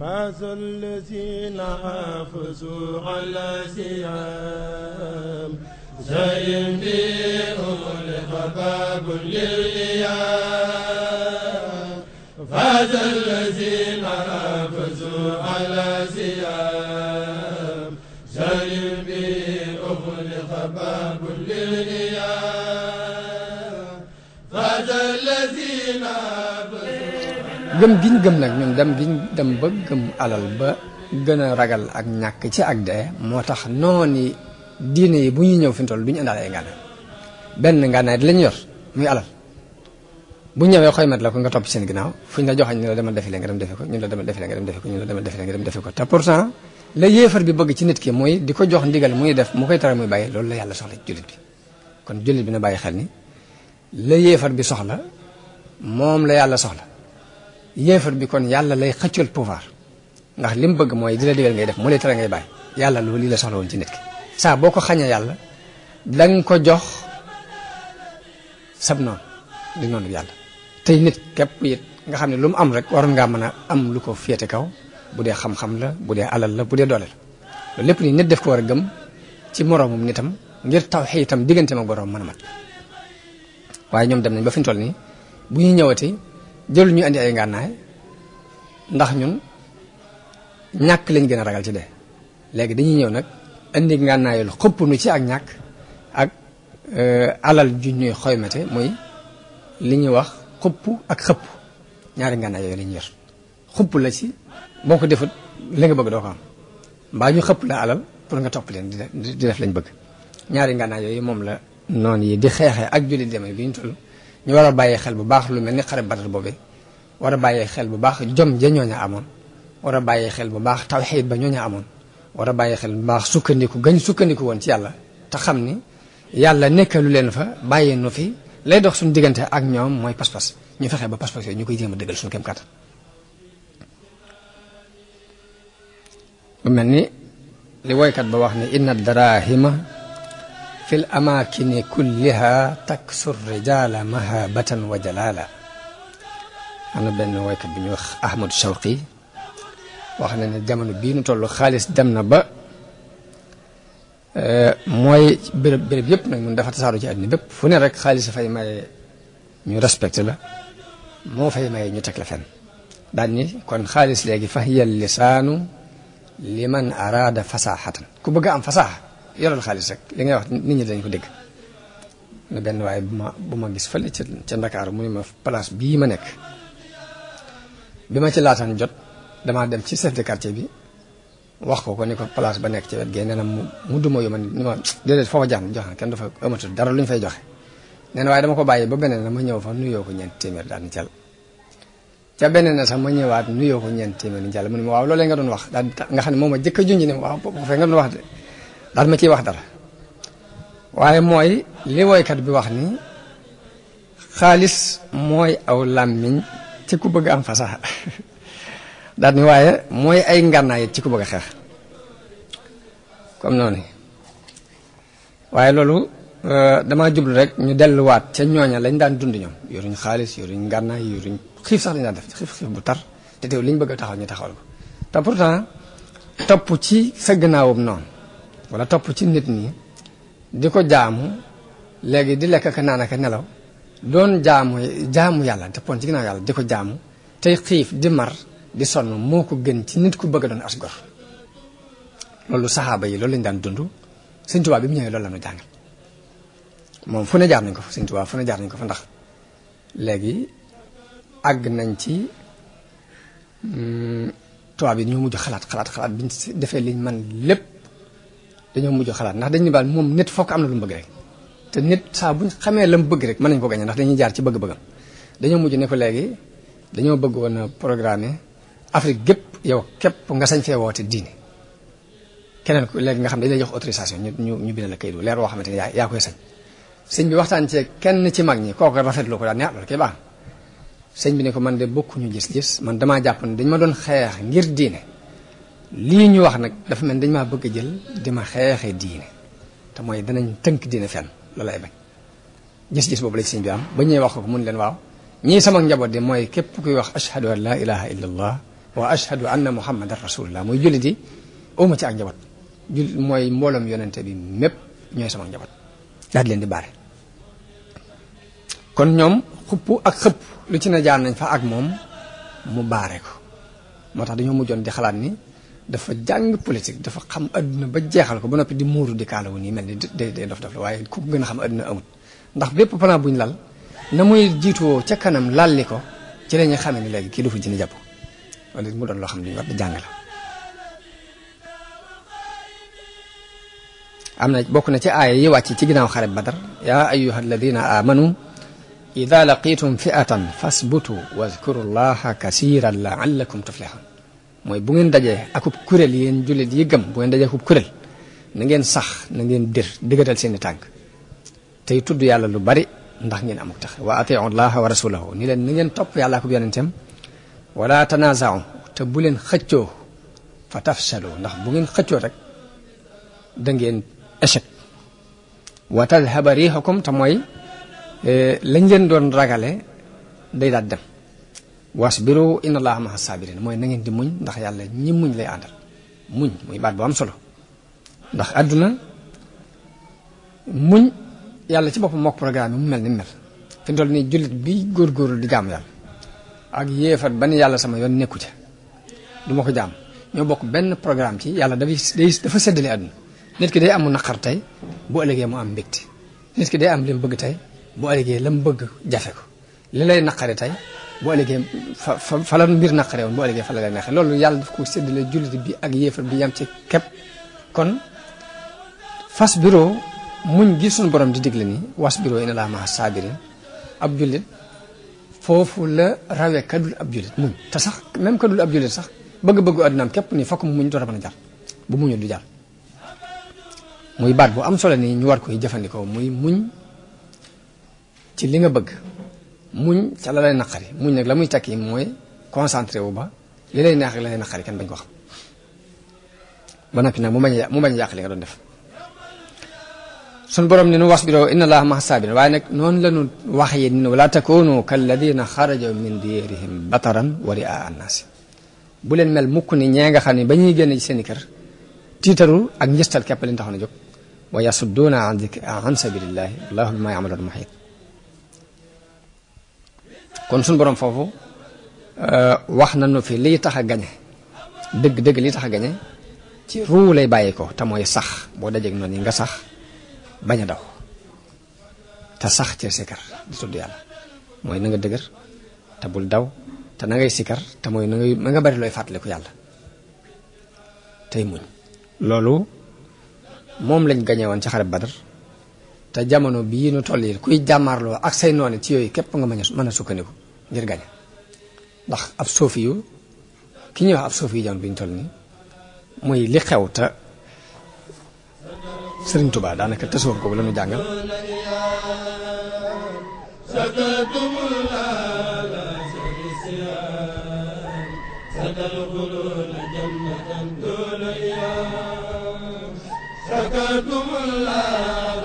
فاز الذين حافظوا على سيام زين بهم لخباب للإيام فاز الذين حافظوا على سيام زين بهم لخباب للإيام فاز الذين حافظوا gëm giñ gëm nag ñun dem giñ dem ba gëm alal ba gën a ragal ak ñàkk ci ak dee moo tax nooni diine yi bu ñuy ñëw fi mu toll du ñu indaale ay ngànnaay benn ngànnaay di la ñu yor muy alal bu ñëwee xoy mat la ko nga topp seen ginnaaw fu ñu la joxañ ñu la demal defi nga dem defi ko ñu la demal defi nga dem defi ko ñu la demal defi nga dem defi ko te pourtant la yéefar bi bëgg ci nit ki muy di ko jox ndigal muy def mu koy tere muy bàyyi loolu la yàlla soxla ci jullit bi kon jullit bi na bàyyi xel ni la yéefar bi soxla moom la yàlla soxla yéefar bi kon yàlla lay xëccal pouvoir ndax li mu bëgg mooy di la digal ngay def mu lay tere ngay bàyyi yàlla loolu lii la soxla woon ci nit ki saa boo ko xañee yàlla da nga ko jox sab noonu di noonu yàlla tey nit képp it nga xam ne lu mu am rek waroon ngaa mën a am lu ko féete kaw bu dee xam-xam la bu dee alal la bu dee doole la loolu lépp nii nit def ko war a gëm ci moroomum nitam ngir taw xëy itam digganteem ak boroom mën a mat waaye ñoom dem nañ ba fi ñu toll nii bu ñuy ñëwati jëlu ñu andi ay ngànnaay ndax ñun ñàkk lañ gën a ragal ci dee léegi dañuy ñëw nag indi ngànnaayul xëpp nu ci ak ñàkk ak alal ju ñuy xoymate muy li ñuy wax xëpp ak xëpp ñaari ngànnaay yooyu la ñuy yor xëpp la ci boo ko defut li nga bëgg doo ko am mbaa ñu xëpp la alal pour nga topp leen di def lañ bëgg ñaari ngànnaay yooyu moom la noonu yi di xeexee ak jullit demee bi ñu toll ñu war a bàyyi xel bu baax lu mel ni xare Badar boobe war a bàyyi xel bu baax jom ja ñooña amoon war a bàyyi xel bu baax tawxiid ba ñooña amoon war a bàyyi xel bu baax sukkandiku gañ sukkandiku woon ci yàlla te xam ni yàlla nekkalu leen fa bàyyi nu fi lay dox suñu diggante ak ñoom mooy pas-pas ñu fexe ba pas-pas yooyu ñu koy jéem a dëggal suñu kem kàttan bu mel ni li woykat ba wax ni inna darahima fil amaakini kulliha taksur rijaala mahabatan wa jalaala am na benn woykat bu ñuy wax Ahmadu Shawqi wax na ne jamono bii nu toll xaalis dem na ba mooy béréb béréb yëpp nag mun dafa tasaaru ci àddina bépp fu ne rek xaalis fay maye ñu respecté la moo fay maye ñu teg la fenn daal ni kon xaalis léegi fa hiya lisaanu liman araada fasaaxatan ku bëgg am fasaaxa yoral xaalis rek li ngay wax nit ñi dañ ko dégg na benn waaye bu ma bu ma gis fële ca ca Ndakaaru mu ne ma place bii ma nekk bi ma ci laataan jot damaa dem ci chef de quartier bi wax ko ko ni ko place ba nekk ci wet gee nee na mu mu duma yu ma ni ma déedéet foofa jaan jox na kenn dafa amatul dara lu ñu fay joxe nee na waaye dama ko bàyyi ba beneen na ma ñëw fa nuyoo ko ñeent téeméer daal ni cal ca beneen na sax ma ñëwaat nuyoo ko ñeent téeméer ni cal mu ne ma waaw loolee nga doon wax daal nga xam ne moom a jëkk a junj ne waaw boobu fee nga doon wax de daal ma ciy wax dara waaye mooy li woykat bi wax ni xaalis mooy aw làmmiñ ci ku bëgg am fasaxa daal ni waaye mooy ay ngànnaay ci ku bëgg a xeex comme noonu waaye loolu damaa jublu rek ñu delluwaat ca ñooña lañ daan dund ñoom yoruñ xaalis yoruñ ngànnaay yoruñ xiif sax lañ daan def xiif xiif bu tar te teew liñ bëgg a taxaw ñu taxawal ko te pourtant topp ci sa gannaawam noonu wala topp ci nit ñi di ko jaamu léegi di lekk ka naan ak nelaw doon jaamu jaamu yàlla te pon ci ginnaaw yàlla di ko jaamu tey xiif di mar di sonn moo ko gën ci nit ku bëgg a doon as gor loolu saxaaba yi loolu lañu daan dund Sëñ Tuubaa bi mu ñëwee loolu la ñu jàngal moom fu ne jaar nañ ko fa Sëñ Tuubaa fu ne jaar nañ ko fa ndax léegi àgg nañ ci tubaab yi dañoo mujj xalaat xalaat xalaat biñ defee liñ man lépp dañoo mujj xalaat ndax dañu baal moom nit fokk am na lu mu bëgg rek te nit saa buñ xamee la mu bëgg rek mën nañ ko gañe ndax dañuy jaar ci bëgg-bëggam dañoo mujj ne ko léegi dañoo bëgg woon a programme Afrique gépp yow képp nga sañ fee woote diine keneen ku léegi nga xam ne dañ lay jox autorisation ñu ñu ñu bind la kayit bu leer woo xamante ne yaa yaa koy sañ sëñ bi waxtaan ci kenn ci mag ñi kooku rafetlu ko daal ne ah loolu kay baax sëñ bi ne ko man de bokkuñu gis-gis man damaa jàpp ne dañ ma doon xeex ngir diine lii ñu wax nag dafa mel dañ maa bëgg a jël di ma xeexee diine te mooy danañ tënk diine fenn loolu ay bañ gis-gis boobu la ci sëñ bi am ba ñëwee wax ko mun leen waaw ñii sama njaboot de mooy képp kuy wax ashhadu an la ilaha illa allah wa ashhadu anna muhammadan rasulullah mooy jullit yi awma ci ak njaboot jul mooy mbooloom yonente bi mépp ñooy sama njaboot daal di leen di baare kon ñoom xupp ak xëpp lu ci ne jaar nañ fa ak moom mu baare ko moo tax dañoo mujjoon di xalaat ni dafa jàng politique dafa xam adduna ba jeexal ko ba noppi di muuru di kaalawu nii mel ni day day dof dof la waaye ku ko gën a xam adduna amut ndax bépp plan buñ lal na muy jiituwoo ca kanam lalli ko ci la ñuy xamee ni léegi kii du fa jënd jàpp wala mu doon loo xam ne ñu war di jàng la am na bokk na ci aaya yi wàcc ci ginnaaw xare badar yaa ayuha alladina amanu ida laqitum fi'atan fasbutu wadkuru llaha kasiran laallakum tuflihun mooy bu ngeen dajee akub kuréel yéen jullit yi gëm bu ngeen dajee akub kuréel na ngeen sax na ngeen dir diggatal seeni tànk tey tudd yàlla lu bari ndax ngeen amuk tax wa atiu llaha wa rasulahu ni leen na ngeen topp yàlla akub yonenteem wala tanazau te bu leen xëccoo fa tafshalu ndax bu ngeen xëccoo rek da ngeen échec wa tadhaba riixukum te mooy lañ leen doon ragale day daal dem wasbiru inna allaha maha sabirin mooy na ngeen di muñ ndax yàlla ñi muñ lay àndal muñ muy baat bu am solo ndax àdduna muñ yàlla ci boppam mook programme yi mu mel ni mel fi mu toll nii jullit bi góorgóorlu di jaam yàlla ak yéefat ba ni yàlla sama yoon nekku ca du ma ko jaam ñoo bokk benn programme ci yàlla dafay day dafa séddale àdduna nit ki day am naqar tey bu ëllëgee mu am mbégte nit ki day am li mu bëgg tey bu ëllëgee la mu bëgg jafe ko li lay naqari tey bu ëllëgee fa fa fa la mbir naqaree woon bu ëllëgee fa la lay neexee loolu yàlla daf ko séddale jullit bi ak yéefar bi yam ci képp kon fas biro muñ gi suñu borom di digle ni was biro ina laa maa saabirin ab jullit foofu la rawee kadul ab jullit muñ te sax même kadul ab jullit sax bëgg-bëggu àddunaam képp ni fokk mu muñ door a mën a jar bu muñul du jar muy baat bu am solo nii ñu war koy jëfandikoo muy muñ ci li nga bëgg muñ ca la lay naqari muñ nag la muy tekki mooy concentré wu ba li lay neex ak la lay naqari kenn bañ ko xam ba noppi nag mu bañ a mu bañ a yàq li nga doon def suñ borom ni nu wasbiroo inna allaha maha sabirin waaye nag noonu la ñu wax yi ni wala takunu kalladina xaraja min diyarihim bataran wa ria annaasi bu leen mel mukk ni ñee nga xam ne ba ñuy génn ci seen i kër tiitaru ak njëstal képp leen taxoon a jóg wa yasudduuna an an sabilillahi wallahu bima yamaluuna muhiit kon suñu borom foofu wax nañu fi liy tax a gañe dëgg dëgg liy tax a gañe ci ruu lay bàyyi ko te mooy sax boo dajeeg noonu yi nga sax bañ a daw te sax ci sikar di tudd yàlla mooy na nga dëgër te bul daw te na ngay sikar te mooy na ngay na nga bari looy fàttaliku yàlla tey muñ loolu moom lañ gañe woon ci xare Badar te jamono bii nu toll yi kuy jàmmaarloo ak say noone ci yooyu képp nga mën a mën a sukkandiku ngir gañe ndax ab soofi yu ki ñuy wax ab soofi yu jamono bi ñu toll nii muy li xew te Sëriñ Tuubaa daanaka tasawuf googu la ñu jàngal شكرتم الله